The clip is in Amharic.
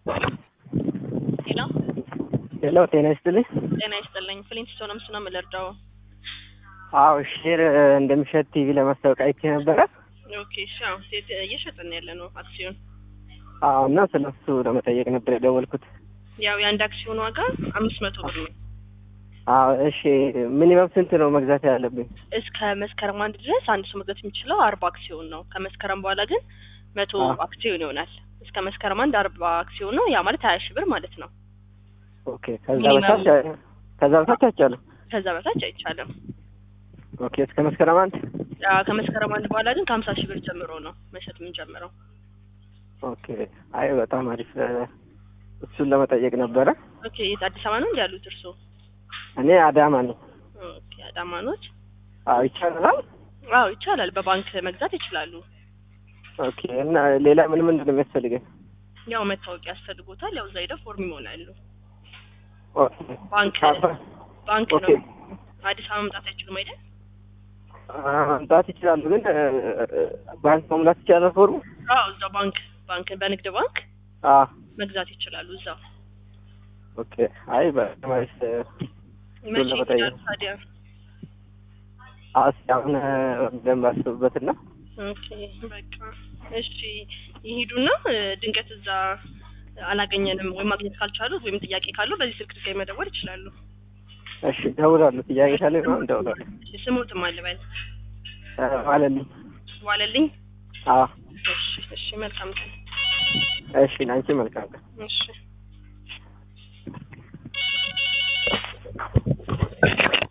ሄሎ ሄሎ ጤና ይስጥልኝ። ጤና ይስጥልኝ። ፍሊንትስቶን ነው ምስና የምልርዳው። አዎ ሼር እንደሚሸጥ ቲቪ ለማስታወቂያ አይቼ ነበረ። ኦኬ እሺ። አዎ ሴት እየሸጥን ያለ ነው አክሲዮን። አዎ እና ስለሱ ለመጠየቅ ነበር የደወልኩት። ያው የአንድ አክሲዮን ዋጋ አምስት መቶ ብር ነው። አዎ እሺ፣ ሚኒመም ስንት ነው መግዛት ያለብኝ? እስከ መስከረም አንድ ድረስ አንድ ሰው መግዛት የሚችለው አርባ አክሲዮን ነው። ከመስከረም በኋላ ግን መቶ አዎ። አክሲዮን ይሆናል። እስከ መስከረም አንድ አርባ አክሲዮን ነው። ያ ማለት ሀያ ሺህ ብር ማለት ነው። ኦኬ ከዛ ሚኒመም- በታች ከዛ በታች አይቻልም። ከዛ በታች አይቻልም። ኦኬ እስከ መስከረም አንድ ያ ከመስከረም አንድ በኋላ ግን ከሀምሳ ሺህ ብር ጀምሮ ነው መሸጥ የምንጀምረው። ኦኬ አይ በጣም አሪፍ እ፣ እሱን ለመጠየቅ ነበረ። ኦኬ የት አዲስ አበባ ነው እንዲ ያሉት እርስዎ? እኔ አዳማ ነኝ። ኦኬ አዳማኖች። አዎ ይቻላል። አዎ ይቻላል። በባንክ መግዛት ይችላሉ። ኦኬ እና ሌላ ምን ምንድን ነው የሚያስፈልገኝ? ያው መታወቂያ ያስፈልጎታል። ያው እዛ ሄደው ፎርም ይሞላሉ። ኦኬ ባንክ ካርታ- ባንክ ኦኬ ነው። አዲስ አበባ መምጣት አይችሉም አይደል? አ፣ መምጣት ይችላሉ፣ ግን እ፣ ባንክ መሙላት ይቻላል ፎርሙ? አዎ እዛው ባንክ ባንክ በንግድ ባንክ አዎ መግዛት ይችላሉ። እዛው ኦኬ አይ በጣም አሪፍ እ፣ መቼ ለመጠየቅ። ይችላሉ ታዲያ? እስኪ አሁን እ፣ በደንብ አስብበትና ኦኬ በቃ እሺ ይሄዱና እ፣ ድንገት እዛ አላገኘንም ወይም ማግኘት ካልቻሉ ወይም ጥያቄ ካለው በዚህ ስልክ ድጋሚ መደወል ይችላሉ። እሺ እደውላለሁ። ጥያቄ ካለ ነው እደውላለሁ። እሺ ስሙትም አልበል እ፣ ዋለልኝ። ዋለልኝ። አዎ እሺ እሺ መልካም ቀን። እሺ ለአንቺ መልካም ቀን። እሺ